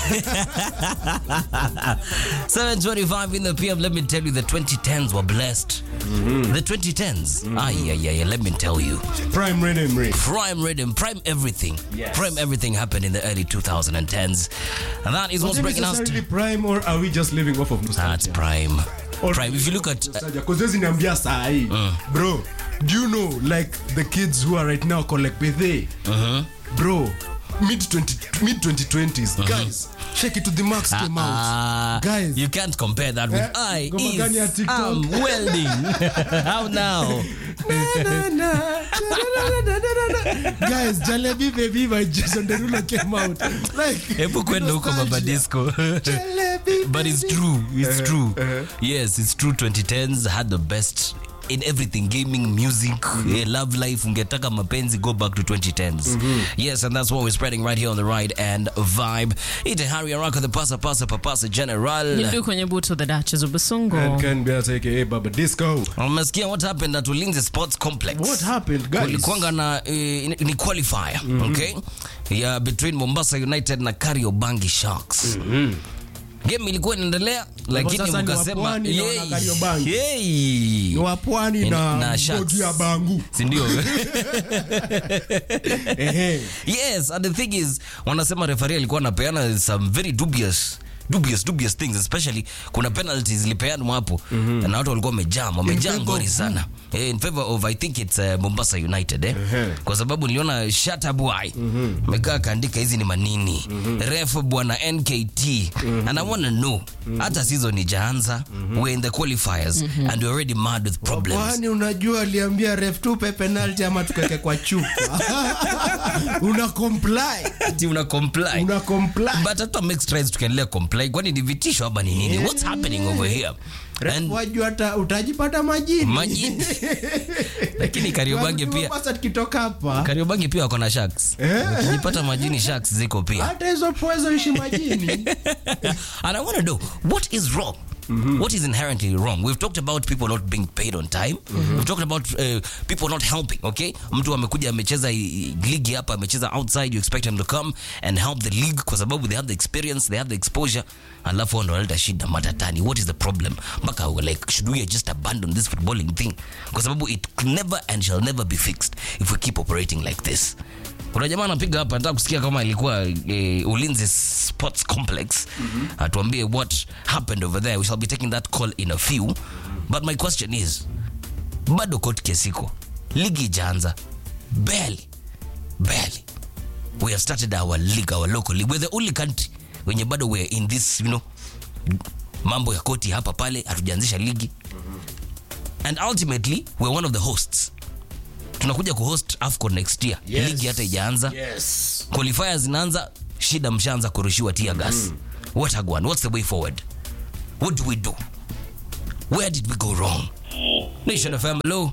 725 in the PM. Let me tell you, the 2010s were blessed. The 2010s. Ah, yeah, yeah, yeah. Let me tell you. Prime Rhythm Ray. Prime rhythm, prime everything. Yes. Prime everything happened in the early 2010s. And that is what's breaking us. necessarily prime or are we just living off of That's nostalgia? prime. Or- Prime. If you look at. Because huwezi niambia saa hii bro do you know like the kids who are right now called like bethe bro mid 20 mid 2020s guys shake it to the max came out Ah, guys you can't compare that with Eh, I ngoma gani ya is TikTok? um, welding. How now? Na, na, cha-da-da-da-da-da-da. guys jalebi baby by jason derulo came out like Hebu kwenda huko baba nostalgia. disco. Jalebi, but it's baby. true it's Uh-huh, true uh-huh. yes it's true 2010s had the best in everything gaming music eh, love life ungetaka mapenzi go back to 2010s yes and that's what we're spreading right here on the ride and vibe ite hari araka the pasa pasa papasa general Ndu kwenye buto the Duchess of Basongo. And Ken Beat aka Baba Disco. umesikia what happened at ulinzi sports complex What happened, guys? kulikuanga na eh, ni qualifier okay ya between mombasa united na kariobangi sharks game ilikuwa inaendelea lakini sasa ni mkasema Wapwani na yay, wana Kariobangi. yay. Ni wa pwani Na- na na Sharks. bogi ya bangu sindio Ehe. yes and the thing is wanasema refari alikuwa anapeana some very dubious dubious dubious things especially kuna penalties zilipeanwa hapo na watu walikuwa wamejam wamejaa favor ngori of sana eh, in favor of i think it's uh, mombasa united eh? Ehe. kwa sababu niliona shatabwai amekaa akaandika hizi ni manini ref bwana nkt and i wanna know hata season ijaanza we're in the qualifiers and we're already mad with problems Kwani unajua aliambia ref tupe penalty ama tukeke kwa chupa una comply Ati una comply una comply but hata make strides tukiendelea comply kwani ni vitisho ama ni nini what's happening over here Ref and wajua hata utajipata majini majini lakini kariobangi pia Mombasa tukitoka hapa kariobangi pia wako na sharks ukijipata majini sharks ziko pia hata hizo pwezo ishi majini and I want to know what is wrong. What is inherently wrong? We've talked about people not being paid on time. We've talked about uh, people not helping. Okay, mtu amekuja amecheza i- ligi hapa, amecheza outside. You expect him to come and help the league kwa sababu they have the experience, they have the exposure. Alafu wao ndo wanaleta shida matatani. What is the problem? Mpaka we're like, should we just abandon this footballing thing? Kwa sababu it never and shall never be fixed if we keep operating like this. kuna jamaa anapiga hapa nataka kusikia kama ilikuwa eh, ulinzi sports complex atuambie what happened over there we shall be taking that call in a few but my question is bado court case iko ligi ijaanza barely barely we have started our league our local league we're the only country wenye bado we're in this you know mambo ya koti hapa pale hatujaanzisha ligi and ultimately we're one of the hosts tunakuja kuhost afcon next year Yes. ligi hata ijaanza yes qualifiers zinaanza shida mshaanza kurushiwa tear gas what agwan what's the way forward what do we do where did we go wrong nation fm hello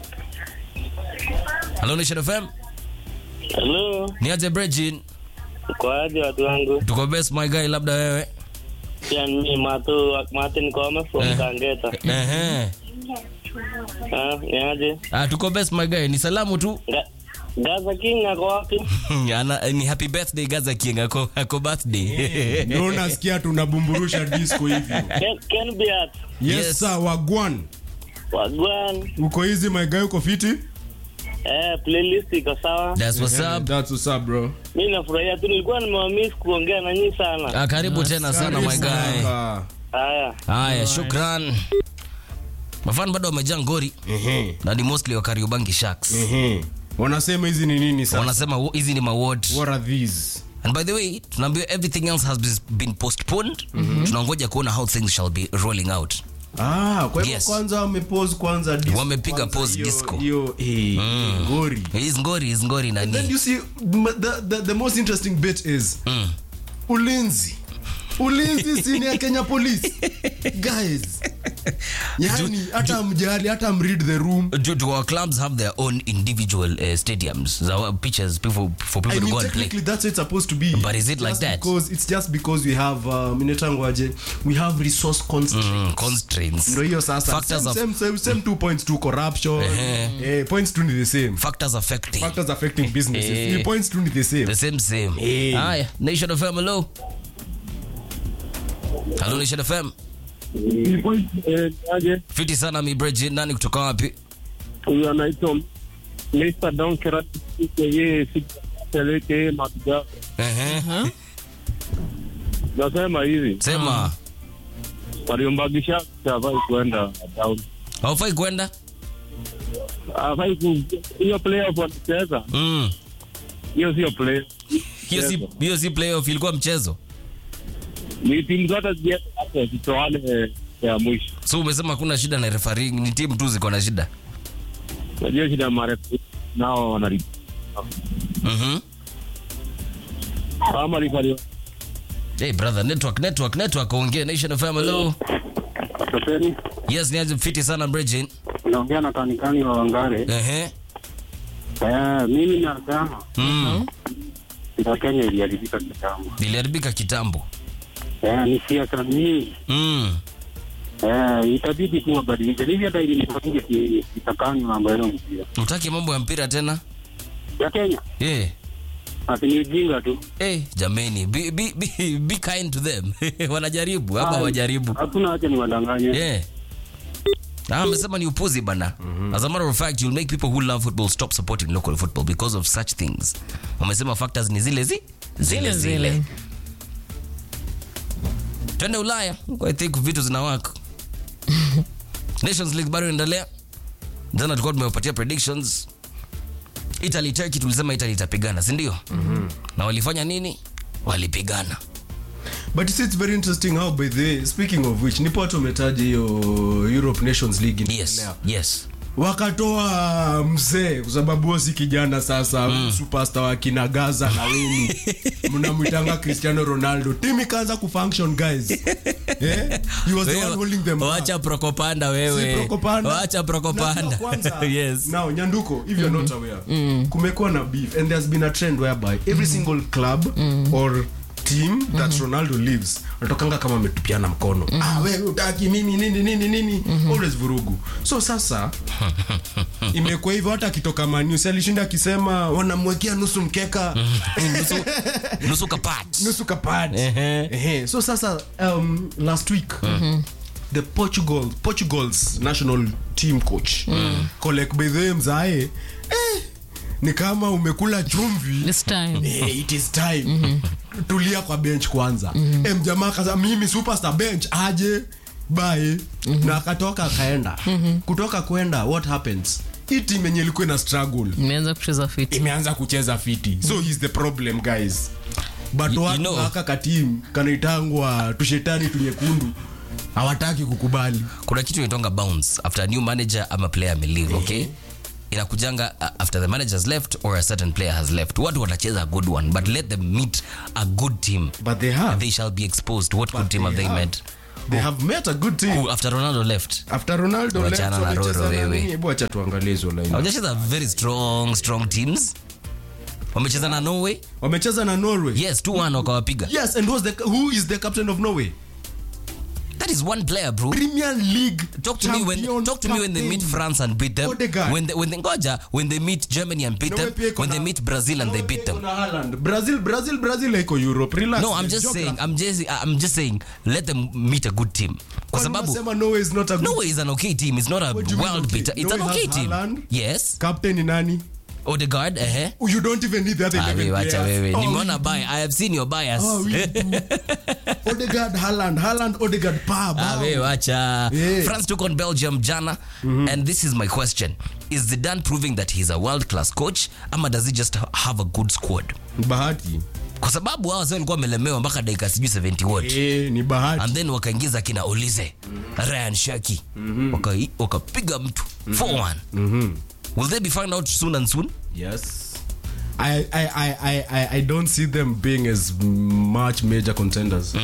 hello nation fm Hello, ni aje brejin kwaje watu wangu? tuko best my guy labda wewe Pia mimi Matu Martin Kome from Eh. Kangeta. Ehe. Ah, ni aje? Ah, tuko best my guy ni salamu tu Ga- Gaza King ako wapi? Ana, ni happy birthday gaza king ako, ako birthday ndio nasikia tunabumburusha disco hivyo Ken, Ken Beat. yes, Yes. sir wagwan Wagwan. uko hizi my guy uko fiti Eh, playlist iko sawa. That's what's Yeah, up that's what's up bro Mimi nafurahia tu nilikuwa nimewamiss kuongea na nyinyi sana. ah, karibu tena sana my guy Kaka. Haya. haya shukran mafan bado wamejaa ngori Ehe, na ni mostly wa kariobangi sharks ehe. wanasema hizi ni nini sasa wanasema "Wo- hizi ni maward what are these and by the way tunaambiwa everything else has bes- been postponed tunangoja kuona how things shall be rolling out ah kwa hivyo Yes. kwanza wamepause kwanza disco Wamepiga kwanza, pause hiyo- disco. hiyo eh, ngori is ngori is ngori then nani you see m- the, the, the most interesting bit is ulinzi ulinzi sini ya kenya police guys yani hata mjali hata mread the room do, do our clubs have their own individual uh, stadiums our pitches people, for people I to mean, go and play technically that's what it's supposed to be. But is it like Just that? Because it's just because we have um, inetangwaje we have resource constraints. mm, constraints Ndio hiyo sasa. Factors Same, of- same, same, same two points to corruption. Eh, points two ni the same. factors affecting Factors affecting businesses. Eh. Ni points two ni the same. the same same Eh. haya nation of hello Hello Nation FM. Eh, aje Fiti sana mi Bridget, nani kutoka wapi? huyu anaitwa Mr. Donkerat yeye sipeleke matibabu. Ehe. Nasema hivi Sema. waliombagisha hafai kuenda down, Haufai kwenda? hafai ku hiyo playoff wanacheza, Mm. hiyo sio play. Hiyo si hiyo si playoff ilikuwa mchezo. Ni timu zote ziende hapo zitoane ya mwisho. So umesema kuna shida na refereeing, ni timu tu ziko na shida. Najua shida marefu nao wanali Mhm. kama rifari Hey brother, network network network ongea Nation FM hello. Safari Yes, ni aje fiti sana Bridget. naongea na kanikani wa Wangare. Ehe. Eh, mimi nasema Mm. ila Kenya iliharibika kitambo. Iliharibika kitambo. Eh, ni siasa mingi. Mm. Eh, itabidi tu wabadilishe. Hivi hata ili nipange kitakani mambo yao mpira. Utaki mambo ya mpira tena? Ya Kenya Eh. ati ni ujinga tu. Eh, jameni, be, be, be, be kind to them. Wanajaribu ama Ai, wajaribu. Hakuna haja ni wadanganye. Yeah. Ah, amesema ni upuzi bana. As a matter of fact, you'll make people who love football stop supporting local football because of such things. Wamesema factors ni zile zi zile zile. Twende Ulaya. I think vitu zinawaka. Nations League bado inaendelea. Jana tulikuwa tumewapatia predictions. Italy Turkey tulisema Italy itapigana, si ndio? Na walifanya nini? Walipigana. but you see, it's very interesting how by the way, speaking of which nipo watu wametaja hiyo europe nations league Yes. inaendelea. Yes. wakatoa mzee kwa sababu huo si kijana sasa mm. superstar wa kina gaza na weni mnamwitanga cristiano ronaldo tim ikaanza kufunction guys eh? he was the one holding them back. Wacha prokopanda Si wewe. Prokopanda. Wacha Najua prokopanda. kwanza, yes. now nyanduko if you're not aware kumekuwa na beef and there's been a trend whereby every single club or team that ronaldo lives wanatokanga kama ametupiana mkono ah, we utaki mimi nini nini nini always vurugu so sasa imekuwa hivyo hata akitoka maniusi alishinda akisema wanamwekea nusu mkeka nusu, nusu kapat. nusu kapad Ehe. Ehe. so sasa um, last week the portugal portugal's national team coach kolek bedhe mzae eh, ni kama umekula chumvi This time. Eh, it is time tulia kwa bench kwanza mm mjamaa kaza mimi superstar bench aje bae na akatoka akaenda kutoka kwenda what happens hii team yenye ilikuwa na struggle Imeanza kucheza fit. imeanza kucheza fiti so he's the problem guys but You- you watu know- haka katim kanaitangwa tushetani tunyekundu hawataki kukubali kuna kitu inatonga bounce after a new manager ama player ameleave okay inakujanga uh, after the manager has left or a certain player has left watu watacheza a good one but let them meet a good team but they have they shall be exposed what good team have they they have. met they have met a good team Who, after ronaldo left after ronaldo left, Wachana na walicheza Roro na wewe. nini? Hebu acha tuangalie hizo line hawajacheza very strong strong teams wamecheza na norway wamecheza na norway yes 2-1 wakawapiga yes and who's the, who is the captain of norway that is one player bro premier league Talk to me when champion talk to me when they meet captain. France and beat them. Odegaard. When they, when they ngoja when they meet Germany and beat Norway them. pia iko When they na- meet Brazil and they Norway beat pia iko them. na Haaland. brazil brazil brazil haiko europe relax No, I'm just Geography. saying. I'm just I'm just saying. Let them meet a good team. Kwa Kwani sababu unasema norway is not a good Norway is an okay team. It's not a What do you mean world okay? beater. It's an Norway okay has team. Haaland. Yes. captain ni nani Odegaard. Eh. you don't even need the other Ah, 11 wewe wacha players. wewe. Oh, Nimeona bias. I have seen your bias. Oh, we do. Odegaard, Haaland, Haaland, Odegaard, pa, Ah, bao. wewe wacha. Yeah. France took on Belgium jana. And this is my question. Is Zidane proving that he's a world-class coach ama does he just have a good squad? bahati Kwa sababu hao wazee walikuwa wamelemewa mpaka dakika sijui 70 what. Eh, ni bahati and then wakaingiza kina Olize Ryan Shaki Waka- wakapiga mtu 4-1 will they be found out soon and soon yes I, I, I, I, I, I don't see them being as much major contenders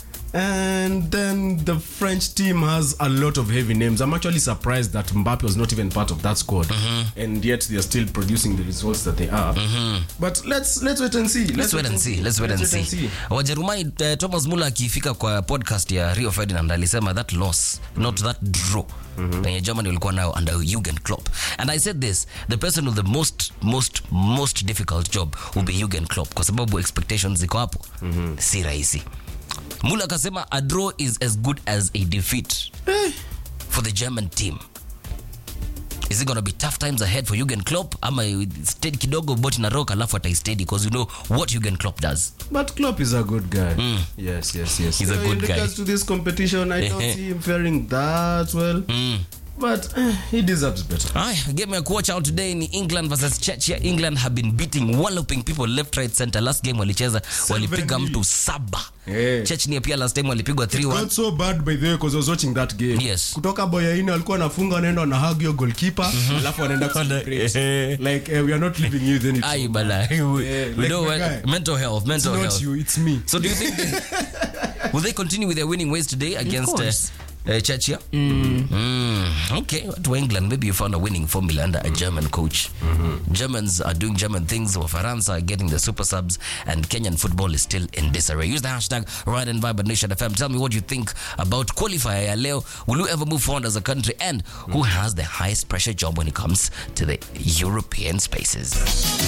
and then the french team has a lot of heavy names i'm actually surprised that mbappe was not even part of that squad and yet they're still producing the results that they are but let's let's wait and see let's wait and see let's wait and see wajerumani uh, thomas muller akifika kwa podcast ya rio ferdinand alisema that loss not that draw penye germany walikuwa nayo under Jurgen Klopp and i said this the person with the most most most difficult job will be Jurgen Klopp kwa sababu expectations ziko hapo si rahisi Mula akasema a draw is as good as a defeat for the German team. Is it gonna be tough times ahead for Jurgen Klopp ama steady kidogo boti na rock alafu ataisteady because you know what Jurgen Klopp does. But Klopp is a good guy. Yes, yes, yes. He's a Uh, good in guy. regards to this competition, I don't Eh, eh. see him faring that well. But eh, he deserves better. Aya, game ya kuwatch out today ni England versus Chechia. England have been beating walloping people left right center. Last game walicheza walipiga mtu saba. Yeah. Chechnya pia last time walipigwa 3-1. Got so bad by the way because I was watching that game. Yes. Kutoka Boyaini alikuwa anafunga anaenda na hug your goalkeeper alafu anaenda celebrate. Like eh, we are not leaving you then it's Ai bala. We like know my what- guy. mental health, It's mental not health. you, it's me. So do you think they, will they continue with their winning ways today against uh, course. uh, Chechia? Mm, okay, to England, maybe you found a winning formula under a German coach. Germans are doing German things. Wafaransa are getting the super subs, and Kenyan football is still in disarray. Use the hashtag Ride and Vibe at Nation FM. Tell me what you think about qualifier ya leo. Will you ever move forward as a country? And who has the highest pressure job when it comes to the European spaces?